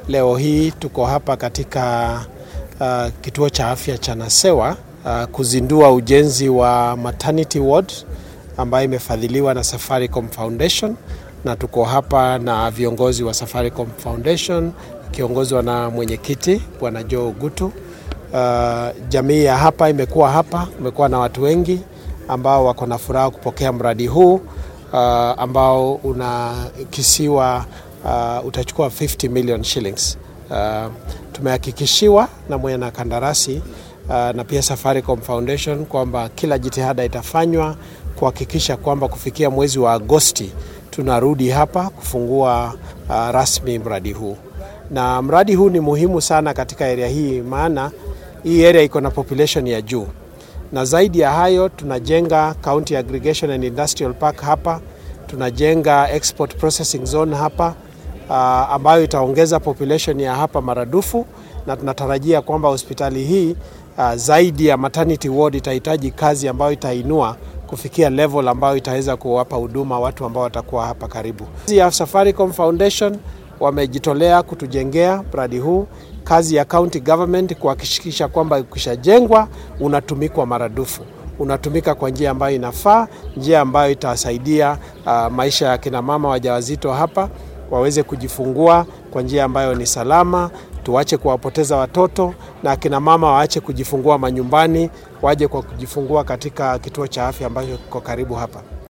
Leo hii tuko hapa katika uh, kituo cha afya cha Nasewa uh, kuzindua ujenzi wa maternity ward ambayo imefadhiliwa na Safaricom Foundation, na tuko hapa na viongozi wa Safaricom Foundation kiongozwa na mwenyekiti Bwana Joe Gutu. Uh, jamii ya hapa imekuwa hapa, imekuwa na watu wengi ambao wako na furaha kupokea mradi huu uh, ambao unakisiwa uh, utachukua 50 million shillings. Uh, tumehakikishiwa na mwenye kandarasi uh, na pia Safaricom Foundation kwamba kila jitihada itafanywa kuhakikisha kwamba kufikia mwezi wa Agosti tunarudi hapa kufungua uh, rasmi mradi huu, na mradi huu ni muhimu sana katika area hii, maana hii area iko na population ya juu, na zaidi ya hayo tunajenga county aggregation and industrial park hapa, tunajenga export processing zone hapa uh, ambayo itaongeza population ya hapa maradufu, na tunatarajia kwamba hospitali hii uh, zaidi ya maternity ward itahitaji kazi ambayo itainua kufikia level ambayo itaweza kuwapa huduma watu ambao watakuwa hapa karibu. Kazi ya Safaricom Foundation wamejitolea kutujengea mradi huu. Kazi ya county government kuhakikisha kwamba ukishajengwa unatumikwa maradufu, unatumika kwa njia ambayo inafaa, njia ambayo itasaidia uh, maisha ya kina mama wajawazito hapa waweze kujifungua kwa njia ambayo ni salama. Tuache kuwapoteza watoto na akina mama waache kujifungua manyumbani, waje kwa kujifungua katika kituo cha afya ambacho kiko karibu hapa.